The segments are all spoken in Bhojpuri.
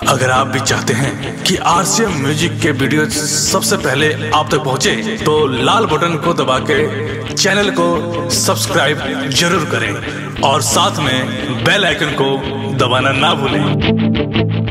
अगर आप भी चाहते हैं कि आरसीएम म्यूजिक के वीडियो सबसे पहले आप तक पहुंचे, तो लाल बटन को दबा के चैनल को सब्सक्राइब जरूर करें और साथ में बेल आइकन को दबाना ना भूलें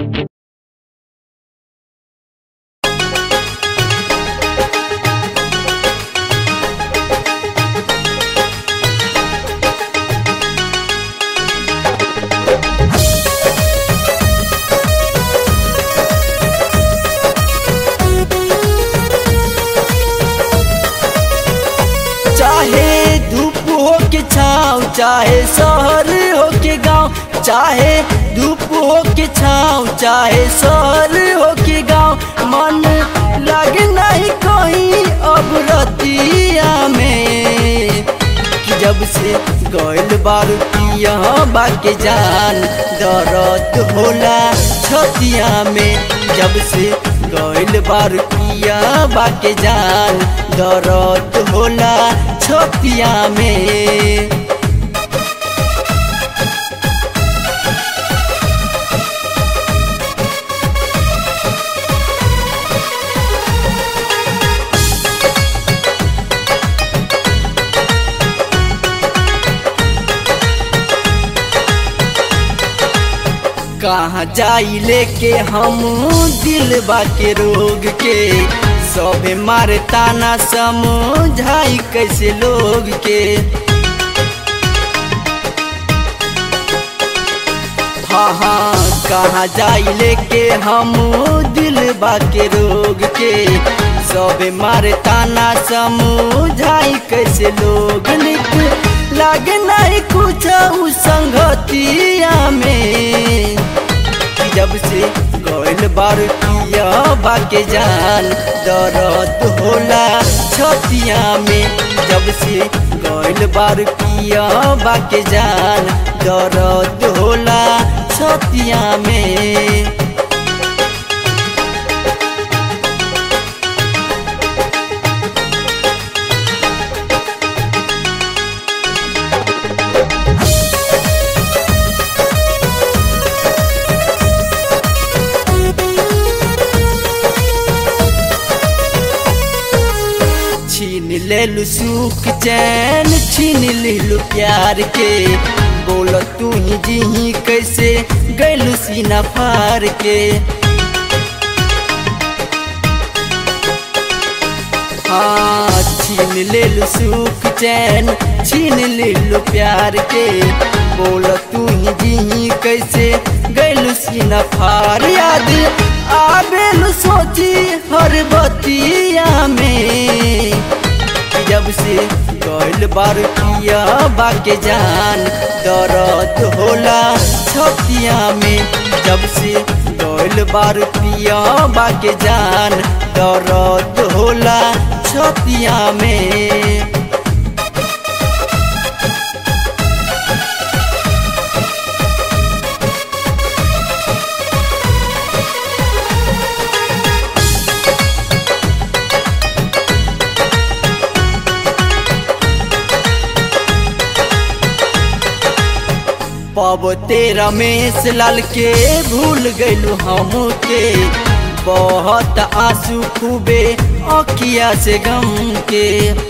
चाहे धूप हो के छाँव चाहे शहर हो के गांव चाहे धूप हो के छाँव चाहे शहर हो के गांव मन लगे नहीं कहीं अब रतिया में कि जब से गइल बारू यहाँ बाके जान दर्द होला छतिया में जब से गइल बारू यहाँ बाके जान दर्द होला छतिया में कहाँ जाई लेके हम दिल के रोग के सबे मारे ताना समझाई कैसे लोग के हाँ हाँ कहाँ जाई लेके हम दिल के रोग के सबे मारे ताना समझाई कैसे लोग निक लागे नहीं कुछ उ संगतिया में कि जब से गइल बार किया बाके जान दर्द होला छतिया में जब से गइल बार किया बाके जान दर्द होला छतिया में छीन लेलु सुख चैन छीन लेलु प्यार के बोल तू ही जी कैसे गैलु सीना फार के हाँ छीन लेलु सुख चैन छीन लेलु प्यार के बोल तू ही जी कैसे गैलु सीना फार याद आबेलु सोची हर बतिया में जब से गइल बार किया बाके जान दर्द होला छतिया में जब से गइल बार पिया बाके जान दर्द होला छतिया में पबते रमेश लाल के भूल गइलू हम के बहुत आंसू खूबे अखिया से गम के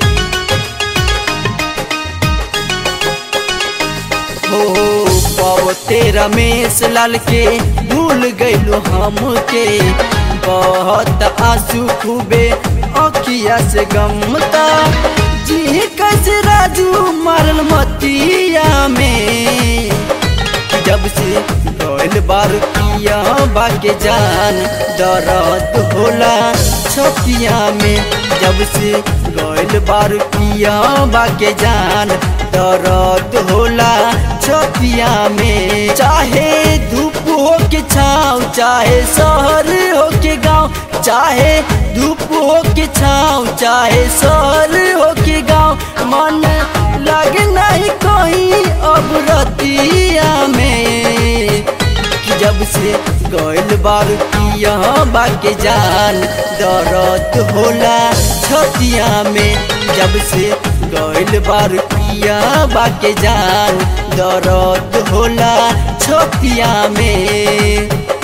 हो पबते रमेश लाल के भूल गइलू हम के बहुत आंसू खूबे अखिया से गमता जी कैसे राजू मारल मतिया में जब से गइल बार किया बाके जान दर्द होला छतिया में जब से गइल बार किया बाके जान दर्द होला छतिया में चाहे धूप हो के छाँव चाहे शहर हो के गांव चाहे धूप हो के छाँव चाहे शहर हो के गांव मन लगे नहीं कहीं अब रतिया में कि जब से गइल बार किया बाके जान दर्द होला छतिया में जब से गइल बार पिया बाके जान दर्द होला छतिया में